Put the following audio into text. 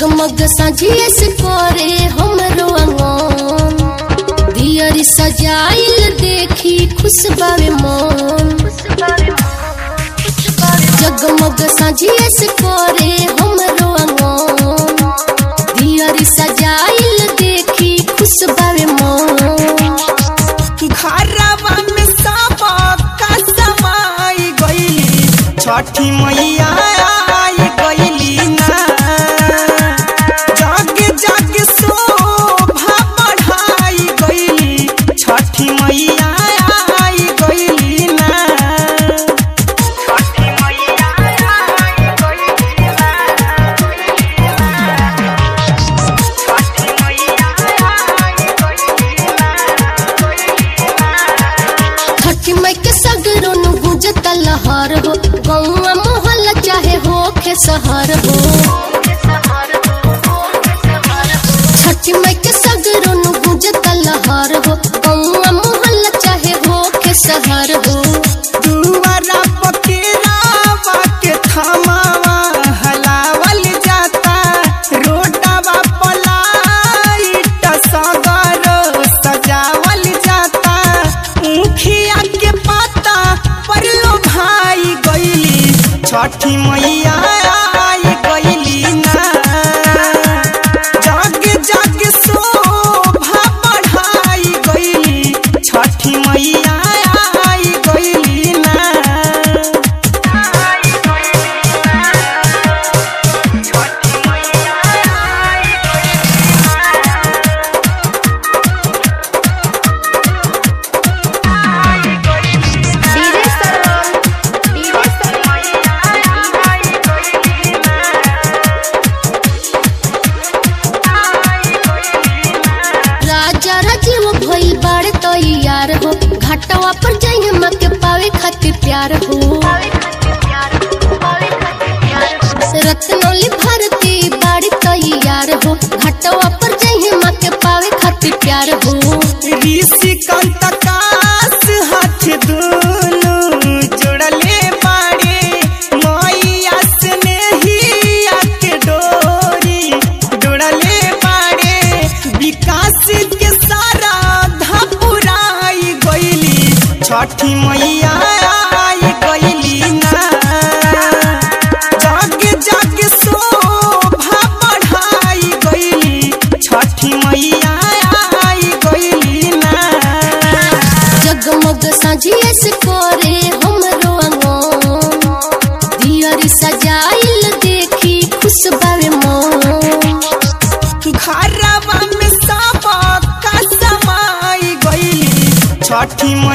जगमग साझिए से करे हमरो अंगन दियरी सजाइल देखी खुश बावे मन जगमग साझिए से करे हमरो अंगन दियरी सजाइल देखी खुश बावे मन घरवा में सब का समाई गईली छठी मैया आई गईली ना जग जग शोभा बढ़ाई गईली छठी मैया आई गईली ना छठी मैया आई गईली ना छठी मैया आई गईली ना छठी माई के सगरो नु गुजत लहर हो गौवा मोहल्ला चाहे हो के शहर हो छठी माई के सगरो नु गुजत लहर हो गौवा मोहल्ला चाहे हो के शहर हो दुआरा पकेरावा के थमावा हलावल जाता रोडवा पलाइट सगर सजावल जाता मुखिया के पाता पर लो भाई गईली छठी मैया आई गईली ना जग जग शोभा बढ़ाई गईली छठी मैया आई गईली ना छठी मैया आई राजा राजीव भइल बाड़े तैयार हो घाटवा पर जाइए माँ के पावे खातिर प्यार हो रत्नौली भारती बाड़ी तैयार हो घाटवा पर जाइए माँ के पावे खातिर प्यार हो ऋषि कंतकास हाथ दोनों जोड़ले बाड़े मैया स्नेहिया के डोरी जोड़ले बाड़े विकास के सारा धपुराई गईली छठी मैया आई गईली ना जग जग शोभा बढ़ाई गईली छठी मैया आई गईली ना जगमग साझिए से करे हमरो अंगन दियरी सजाइल देखी खुश बावे मन घरवा में सब का समाई गईली छठी मैया